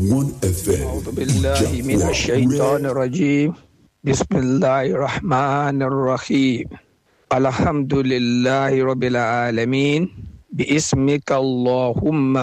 one fm أعوذ بالله من الشيطان الرجيم بسم الله الرحمن الرحيم الحمد لله رب العالمين باسمك اللهم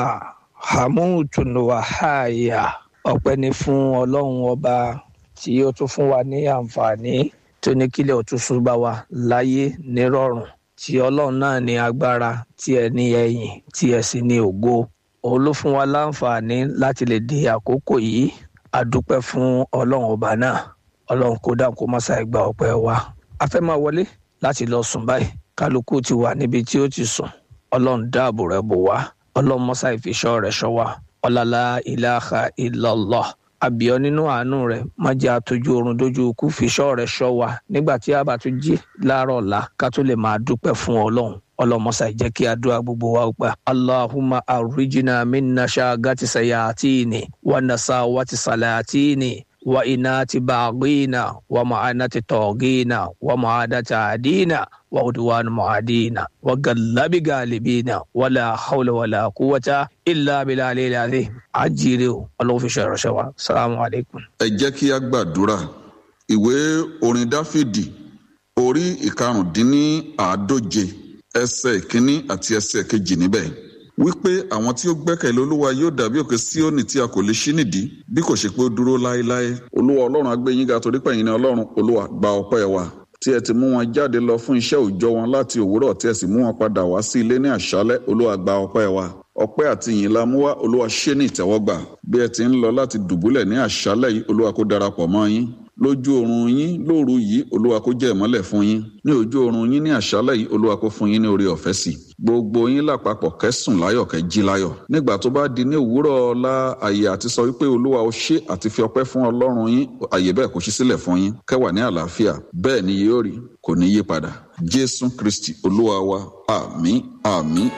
حموت وحايا ọpẹ́ ni fún ọlọ́run ọba tí ó tún fún wa ní àǹfààní tó ní kílẹ̀ òtúnṣu bá wa láyé nírọ̀rùn tí ọlọ́run náà ní agbára tí ẹ ní ẹ̀yìn tí ẹ sì ní ògo òun ló fún wa láǹfààní láti lè di àkókò yìí a dúpẹ́ fún ọlọ́run ọba náà ọlọ́run kó dáhùn kó má ṣàì gba ọpẹ́ wa a fẹ́ máa wọlé láti lọ sùn báyìí kálukú ti wà níbi tí ó ti sùn ọlọ́run dáàbò rẹ̀ bò wá ọlọ́run mọ́sá ìfiṣọ́ rẹ̀ ṣọ́ wa ọ̀làlá ìlàhà ìlọ́lọ́ àbíọ́ nínú àánú rẹ̀ má jẹ́ àtọ́jú oorun dójú ikú fiṣọ́ rẹ̀ ṣọ́ wa nígbà tí a bá tún jí láàárọ̀ ọ̀la ká tó lè máa dúpẹ́ fún ọlọ́run ọlọmọsà jẹ́ kí àdúrà gbogbo wa gbà allahumma arrijina minna shagati sayatini wa nasawati salatini wa inati baghina wa ma'anati togina wa ma'adati adina wa udwan mu'adina wa gallabi galibina wala hawla wala quwwata illa billahi al-azim ajire o Ọlọ́run fi ṣe ìránṣẹ́ wa salamu alaykum. ẹ jẹ́ kí a gbàdúrà ìwé orin dáfídì orí ìkarùndínláàádóje ẹsẹ̀ ìkíní àti ẹsẹ̀ kejì níbẹ̀ wípé àwọn tí ó gbẹ́kẹ̀lé olúwa yóò dàbí òkè síónì tí a kò lè ṣí nìdí bí kò ṣe pé ó dúró láéláé olúwa ọlọ́run agbẹ́yìn ga torí pẹ̀yìn ní ọlọ́run olúwa gba ọpẹ́ wa tí ẹ ti mú wọn jáde lọ fún iṣẹ́ òòjọ́ wọn láti òwúrọ̀ tí ẹ sì mú wọn padà wá sí ilé ní àṣálẹ́ olúwa gba ọpẹ́ wa ọpẹ́ àti ìyìn la mú wá olúwa ṣe ní ìtẹ́wọ́gbà bí ẹ ti ń lọ láti dùbúlẹ̀ ní àṣálẹ́ yìí olúwa kó darapọ̀ mọ́ yín lójú oorun yín lóru yìí olúwa kó jẹ́ ìmọ́lẹ̀ fún yín ní ojú oorun yín ní àṣálẹ́ yìí olúwa kó fún yín ní oore ọ̀fẹ́ sí gbogbo yín lápapọ̀ kẹ́sùn láyọ̀ kẹ́ jí láyọ̀ nígbà tó bá di ní òwúrọ̀ ọ̀la àyè àti sọ wípé olúwa ó ṣe àti fi ọpẹ́ fún ọlọ́run yín àyè bẹ́ẹ̀ kó ṣí sílẹ̀ fún yín kẹ́wà ní àlàáfíà bẹ́ẹ̀ ni yóò rí kò ní yí padà jésù kristi olúwa wa àmín àmín